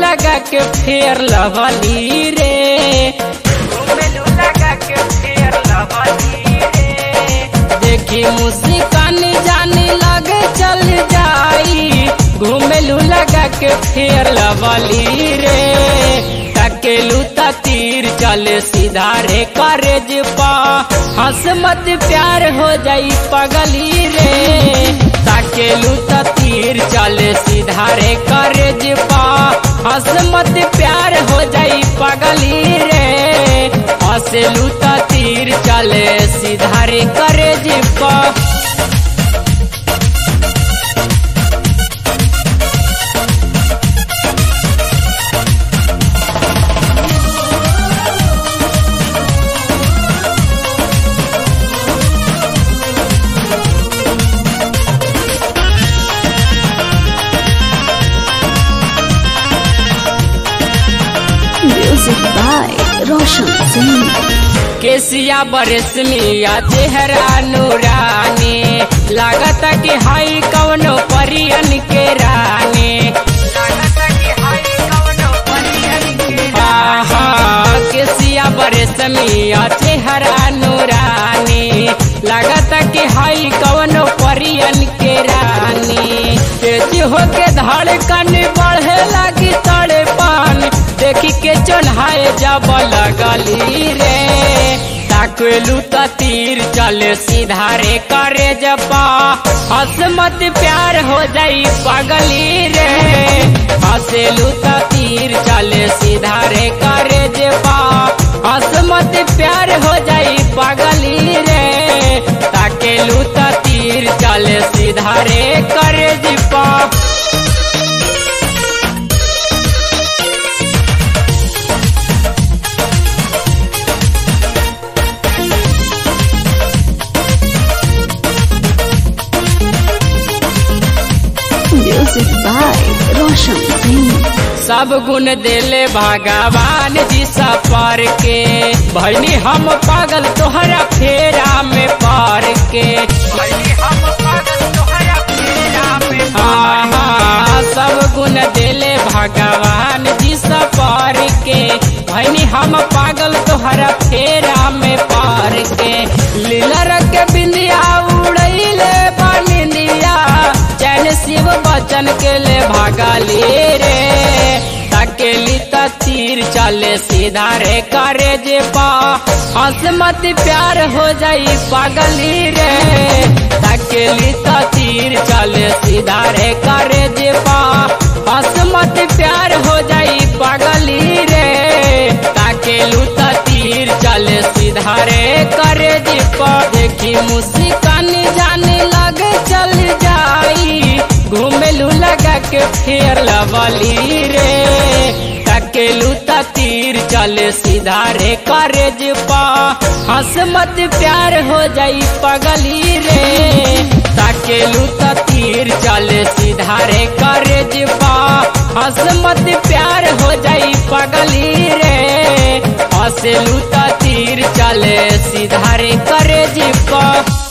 लगा के फेर लवली रे घुमेलू लगा के फेर लवली रे देखी मुस्कान जाने लगे चल जाई घुमेलू लगा के फेर लवली रे तकेलू त तीर चले सीधा रे करेज पा हंस मत प्यार हो जाई पगली रे तकेलू त तीर चले सीधा रे करेज पा हंस मत प्यार हो जाई पगली रे हंसलू त तीर चले सीधा रे करेज पा Music by Roshan Singh. केसिया बरसमिया चेहरा नूरानी लागत कि हाई कवनो परियन के रानी आहा, केसिया बरसमिया चेहरा नूरानी लागत कि हाई कवनो परियन के रानी तेज होके धड़कन बढ़े लगी तड़पन देखी के चढ़ाए जब लगली रे ताकलू त तीर चले सीधा रे करे जपा हंस मत प्यार हो जाई पगली रे हंसेलू त तीर चले सीधा रे करे जपा हंस मत प्यार हो जाई पगली रे ताकेलू त तीर चले सीधा रे करे जपा Music by Roshan Singh. सब गुण देले भगवान जी सफर के भैनी हम पागल तोहरा फेरा में पार के हाँ, हाँ, सब गुण देले भगवान जी सफर के भैनी हम पागल तोहरा फेरा में पार के लीला रख के बिंदिया उड़ैले बनिंदिया चैन शिव बचन के ले भागली रे तकेली त तीर चले सीधा रे करे जे पा हंस मत प्यार हो जाई पागली रे तकेली त तीर चले सीधा रे करे जे पा हंस मत प्यार हो जाई पागली रे ताकेलू त तीर चले सीधा रे करे जे पा देखी मुस्कान जाने लगे चल जाई घूमेलू लगा के फेर लवली रे तकेलू त तीर चले सीधा रे करेज पा हंस मत प्यार हो जाई पगली रे तकेलू त तीर चले सीधा रे करेज पा हंस मत प्यार हो जाई पगली रे हंसलू त तीर चले सीधा रे करेज पा